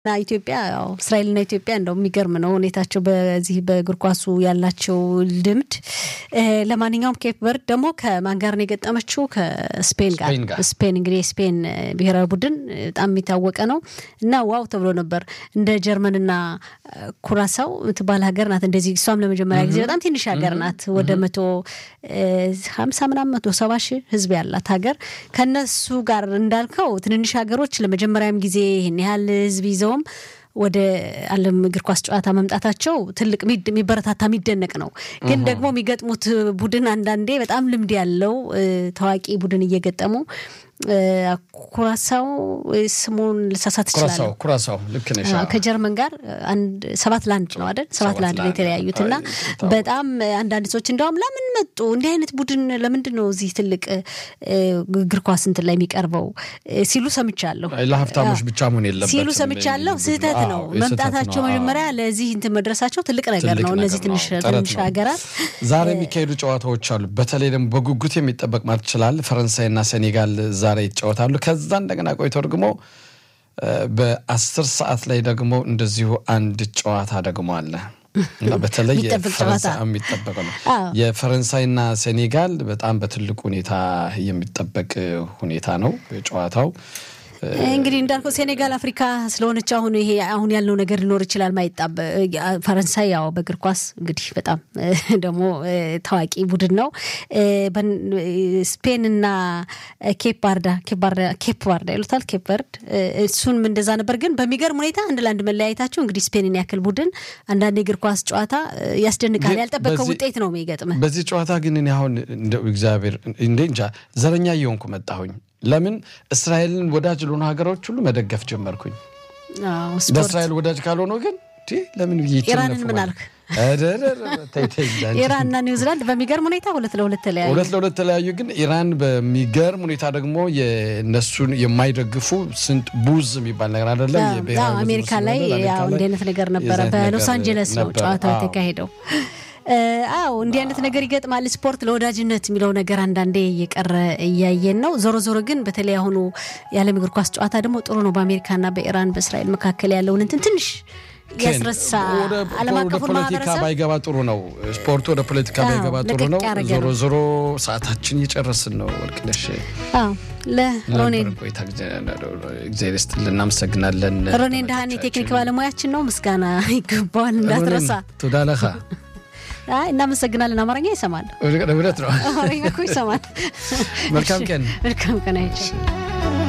እና ኢትዮጵያ ያው እስራኤልና ኢትዮጵያ እንደው የሚገርም ነው ሁኔታቸው በዚህ በእግር ኳሱ ያላቸው ልምድ። ለማንኛውም ኬፕ በርድ ደግሞ ከማን ጋር ነው የገጠመችው? ከስፔን ጋር። ስፔን ጋር። ስፔን እንግዲህ የስፔን ብሔራዊ ቡድን በጣም የሚታወቀ ነው እና ዋው ተብሎ ነበር። እንደ ጀርመንና ኩራሳው የምትባል ሀገር ናት። እንደዚህ እሷም ለመጀመሪያ ጊዜ በጣም ትንሽ ሀገር ናት። ወደ መቶ ሀምሳ ምናምን መቶ ሰባ ሺህ ህዝብ ያላት ሀገር ከነሱ ጋር እንዳልከው ትንንሽ ሀገሮች ለመጀመሪያም ጊዜ ይህን ያህል ህዝብ ይዘውም ወደ ዓለም እግር ኳስ ጨዋታ መምጣታቸው ትልቅ ሚድ- የሚበረታታ የሚደነቅ ነው። ግን ደግሞ የሚገጥሙት ቡድን አንዳንዴ በጣም ልምድ ያለው እ፣ ታዋቂ ቡድን እየገጠሙ እ፣ ኩራሳው እ፣ ስሙን ልሳሳት ኩራሳው እችላለሁ ኩራሳው ልክ ነሽ። አዎ፣ ከጀርመን ጋር አንድ ሰባት ለአንድ ነው አይደል? ሰባት ለአንድ ነው የተለያዩት እና በጣም አንዳንድ ሰዎች እንደውም ለምን መጡ እንዲህ አይነት ቡድን ለምንድን ነው እዚህ ትልቅ እ፣ እግር ኳስ እንትን ላይ የሚቀርበው እ፣ ሲሉ ሰምቻለሁ። ለሀብታሞች ብቻ መሆን የለበትም ሲሉ ሰምቻለሁ። ስህተት አዎ፣ ነው የስህተት መምጣታቸው ነው። አዎ። መጀመሪያ ለዚህ እንትን መድረሳቸው ትልቅ ነገር ትልቅ ነው። እነዚህ ነገር ትንሽ ነው። ጥረት ትንሽ ነው። ሀገራት ዛሬ የሚካሄዱ ጨዋታዎች አሉ። በተለይ ደግሞ በጉጉት የሚጠበቅ ማለት ይችላል። ፈረንሳይና ሴኔጋል ዛሬ ይጫወታሉ። ከዛ እንደገና ቆይተው ደግሞ እ፣ በአስር ሰዓት ላይ ደግሞ እንደዚሁ አንድ ጨዋታ ደግሞ አለ እና በተለይ የሚጠበቅ የፈረንሳይ- ጨዋታ። የሚጠበቅ ነው። አዎ። የፈረንሳይና ሴኔጋል በጣም በትልቅ ሁኔታ የሚጠበቅ ሁኔታ ነው ጨዋታው። እንግዲህ እንዳልከው ሴኔጋል አፍሪካ ስለሆነች አሁን ይሄ አሁን ያለው ነገር ሊኖር ይችላል። ማይጣበ ፈረንሳይ ያው በእግር ኳስ እንግዲህ በጣም ደግሞ እ፣ ታዋቂ ቡድን ነው። እ፣ በን- ስፔን እና ኬፕ ባርዳ ኬፕ ባርዳ ኬፕ ባርዳ ይሉታል ኬፕ በርድ እ፣ እሱንም እንደዛ ነበር። ግን በሚገርም ሁኔታ አንድ ለአንድ መለያየታቸው እንግዲህ ስፔንን ያክል ቡድን አንዳንድ የእግር ኳስ ጨዋታ እ፣ ያስደንቃል። ግን ያልጠበቀው በዚህ- ውጤት ነው የሚገጥምህ። በዚህ ጨዋታ ግን እኔ አሁን እንደው እግዚአብሔር እንዴ እንጃ ዘረኛ እየሆንኩ መጣሁኝ። ለምን እስራኤልን ወዳጅ ለሆኑ ሀገሮች ሁሉ መደገፍ ጀመርኩኝ። አዎ፣ ስፖርት ለእስራኤል ወዳጅ ካልሆነ ግን እንዴ ለምን ብዬ ኢራንን ይቸነፉ ምን ማለት? አልክ? እደረረ፣ ተይ ተይ እንጂ አንቺ። ኢራንና ኒውዚላንድ በሚገርም ሁኔታ ሁለት ለሁለት ተለያዩ። ሁለት ለሁለት ተለያዩ። ግን ኢራን በሚገርም ሁኔታ ደግሞ የእነሱን የማይደግፉ ስንት ቡዝ የሚባል ነገር አይደለም አዎ፣ የብሔራዊ አዎ፣ ቡድን አሜሪካ ላይ ስለሆነ አሜሪካ ያው ላይ እንዲህ አይነት ነገር ነበረ። የዚህ አይነት በሎስ ነገር አንጀለስ ነው ነበረ። ጨዋታው አዎ። የተካሄደው። እ፣ አዎ እንዲህ አይነት ነገር ይገጥማል። ስፖርት ለወዳጅነት የሚለው ነገር አንዳንዴ እየቀረ እያየን ነው። ዞሮ ዞሮ ግን በተለይ አሁኑ የዓለም እግር ኳስ ጨዋታ ደግሞ ጥሩ ነው። በአሜሪካና በኢራን በእስራኤል መካከል ያለውን እንትን ትንሽ ያስረሳ ወደ ዓለም ወደ አቀፉን ፖለቲካ ማህበረሰብ ባይገባ ጥሩ ነው። ስፖርቱ ወደ ፖለቲካ አዎ፣ ባይገባ ጥሩ ለቀቅ ነው። ያደረገ ዞሮ ነው። ዞሮ ሰዓታችን እየጨረስን ነው። ወርቅነሽ አዎ ለሮኔ ነበረን ቆይታ እግዚአብሔር ይስጥልን፣ እናመሰግናለን። ሮኔ እንዳህን የቴክኒክ ባለሙያችን ነው። ምስጋና ይገባዋል እንዳትረሳ። ቱዳለኻ አይ እናመሰግናለን። አማርኛ ይሰማል፣ እውነት ነው። አማርኛ እኮ ይሰማል። መልካም ቀን። መልካም ቀን አይቼ